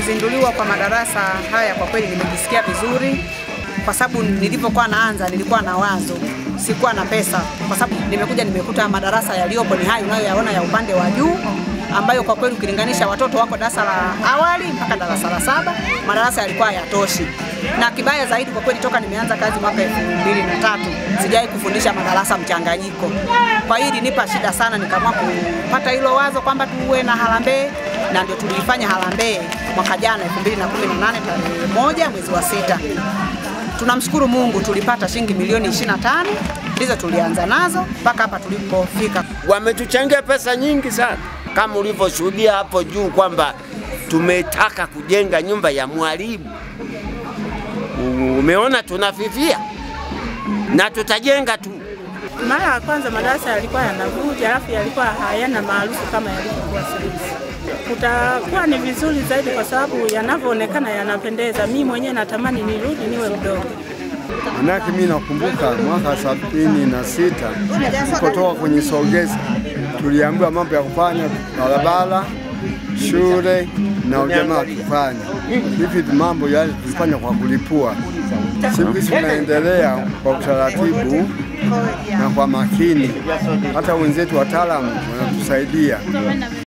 kuzinduliwa kwa madarasa haya kwa kweli nimejisikia vizuri, kwa sababu nilipokuwa naanza nilikuwa na wazo, sikuwa na pesa, kwa sababu nimekuja nimekuta madarasa yaliyopo ni hayo unayoyaona ya upande wa juu ambayo kwa kweli ukilinganisha watoto wako darasa la awali mpaka darasa la saba, madarasa yalikuwa hayatoshi. Na kibaya zaidi kwa kweli, toka nimeanza kazi mwaka elfu mbili na tatu sijawahi kufundisha madarasa mchanganyiko. Kwa hiyo ilinipa shida sana, nikaamua kupata hilo wazo kwamba tuwe na harambee, na ndio tulifanya harambee mwaka jana 2018 tarehe moja mwezi wa sita. Tunamshukuru Mungu tulipata shilingi milioni 25 ndizo tulianza nazo mpaka hapa tulipofika. Wametuchangia pesa nyingi sana, kama ulivyoshuhudia hapo juu kwamba tumetaka kujenga nyumba ya mwalimu. Umeona tunafifia na tutajenga tu. Mara ya kwanza madarasa yalikuwa yanavuja, alafu yalikuwa hayana maarufu kama yalivyokuwa sasa hivi. Kutakuwa ni vizuri zaidi kwa sababu yanavyoonekana yanapendeza. Mimi mwenyewe natamani nirudi niwe mdogo. Manake mimi nakumbuka mwaka sabini na sita tulipotoka kwenye Sogeza, tuliambiwa mambo ya kufanya barabara, shule na ujamaa tufanye hivi. Mambo yale tulifanya kwa kulipua. Siku hizi tunaendelea kwa utaratibu na kwa makini, hata wenzetu wataalamu wanatusaidia.